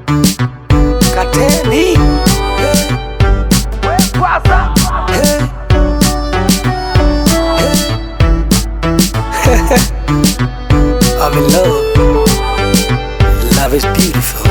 Kateni. Hey. Hey. Hey. I'm in love. Love is beautiful.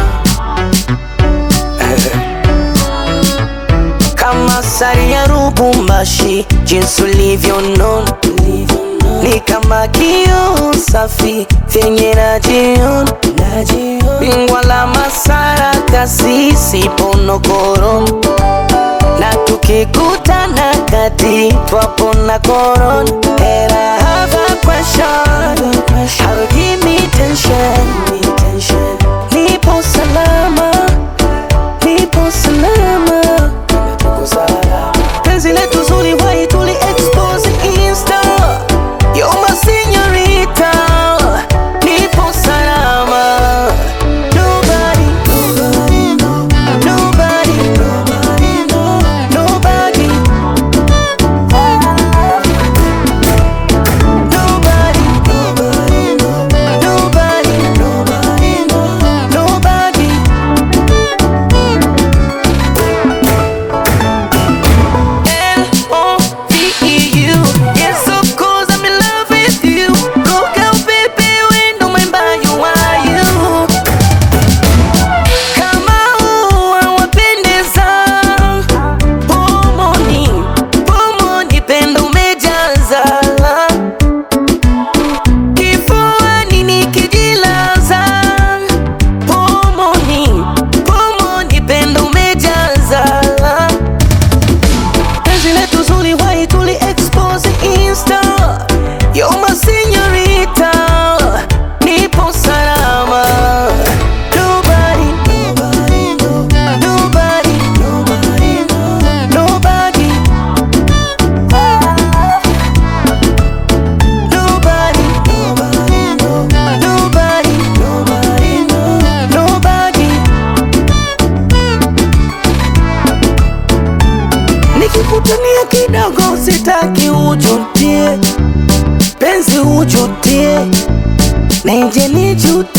Kama sari ya Lubumbashi, jinsi ulivyonona ni kama kioo safi vyenye najiona, bingwa la masara kasisi ponokoro, na tukikutana kati twapona korona. And I have a question, how give me tension, nipo salama, nipo salama, penzi letu zuri wai tuli expose insta You're my señorita, nipo salama. Nobody, nobody, nobody, nobody, nobody, nobody, nobody, nobody, L-O-V-E-U. Yes, of course, I'm in love with you. Look out, baby, we know my by you are you. Kama ua wapendeza, pomoni, pomoni, pendo umejaza. Kifuani nikijilaza, pomoni, pomoni, pendo umejaza penzi letu zuri wai tuli expose insta You're my señorita nipo salama Nobody, nobody, nobody, nobody, nobody, nobody, nobody, Nikikutania kidogo sitaki ujutie, penzi ujutie, nije nijutie